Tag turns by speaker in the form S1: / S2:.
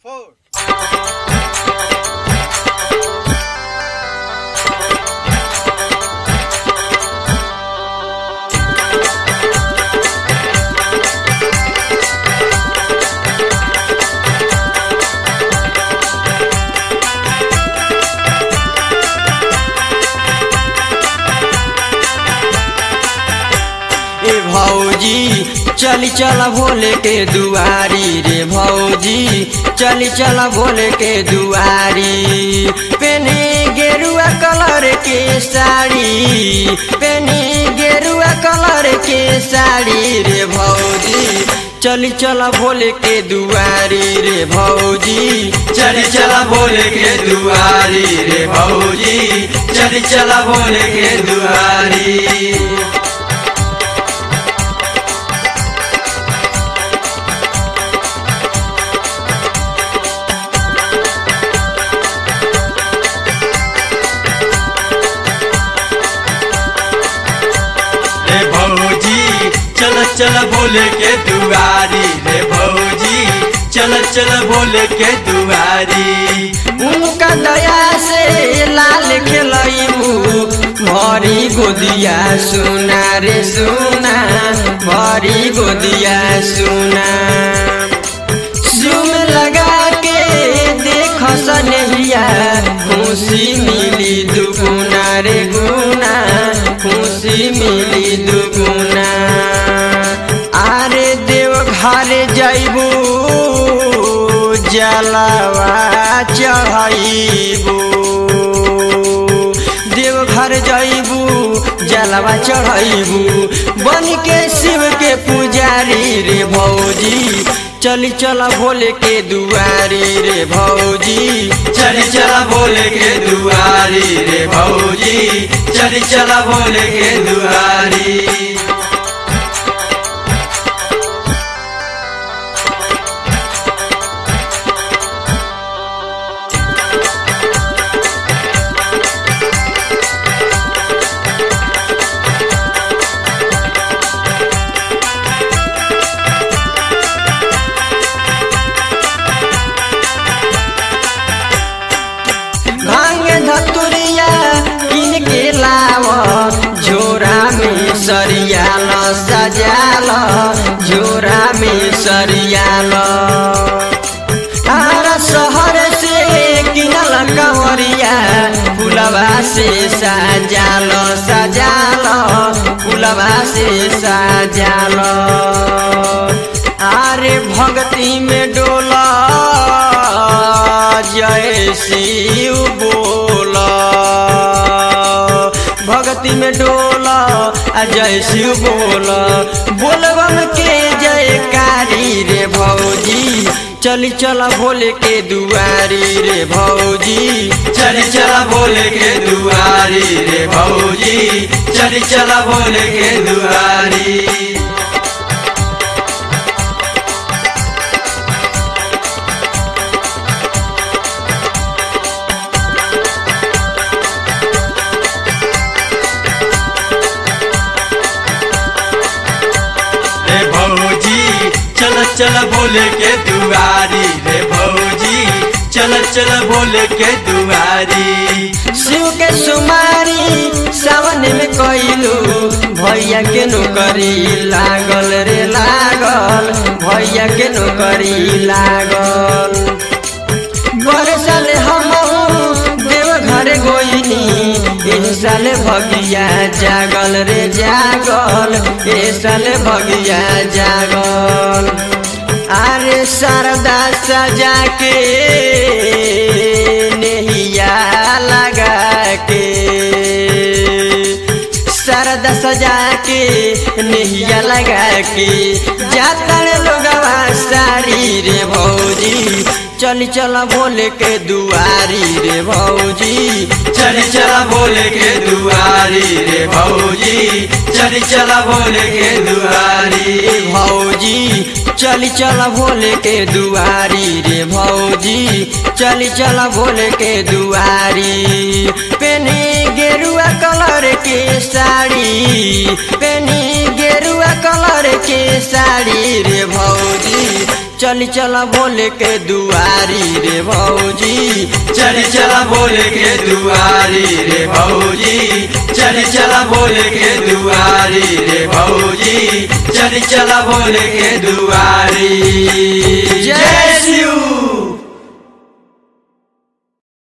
S1: four.
S2: ए भौजी चली चल भोले के दुआरी रे भौजी चली चल भोले के दुआरी पेने गेरुआ कलर के साड़ी पेने गेरुआ कलर के साड़ी रे भौजी चली चल भोले के दुआरी रे भौजी
S3: चली चला भोले के दुआरी रे भौजी चली चला भोले के दुआरी रे भौजी चल चल भोले के दुआरी रे भौजी चल चल भोले के दुआरी
S2: उनका दया से लाल खेलैबू भरी गोदिया सुना रे सुना भरी गोदिया सुना सुम लगा के देख सनहिया खुशी मिली दुगुना रे गुना खुशी मिली दुगुना आरे देव घर जैबू जलवा चढ़ैबू देव घर जैबू जलवा चढ़ैबू बन के शिव के पुजारी रे भौजी चली चल भोले के दुआरी रे भौजी
S3: चली चला भोले के दुआरी रे भौजी चली चला भोले के दुआरी
S2: भांग धतुरिया किन के लाव झोरा में सरियाल सजाल झोरा में सरियाल तारा शहर से किनल कंवरिया फुलवा से सजाल सजाल फुलवा से सजाल आरे भक्ति में डोला जय शिव बोला भक्ति में डोला आ जय शिव बोला बोलबम के जयकारी रे भौजी चली चला भोले के दुआरी रे भौजी
S3: चली चला भोले के दुआरी रे भौजी चली चला भोले के दुआरी रे भौजी चल चल भोले के दुआरी रे भौजी चल चल भोले के दुआरी
S2: शिव के सुमारी सावन में कैलू भैया के नौकरी लागल रे लागल भैया के नौकरी लागल बड़े साले हम देव घर गोइनी एह साले भगिया जागल रे जागल ए साले भगिया जागल अरे शारदा सजा के नहिया लगा के शारदा सजा के नहिया लगा के जाता रे लोगवा सारी रे भौजी चली चल भोले के दुआरी रे भौजी
S3: चली चला भोले के दुआरी रे भौजी चली चला भोले के दुआरी
S2: भौजी चली चल भोले के दुआरी रे भौजी चली चल भोले के दुआरी पे पेनी गेरुआ कलर के साड़ी पेनी गेरुआ कलर के साड़ी रे भौजी चल चल बोले के दुआरी रे भौजी
S3: चली चला बोले के दुआरी रे भौजी चली चला बोले के दुआरी रे भौजी चली चला बोले के दुआरी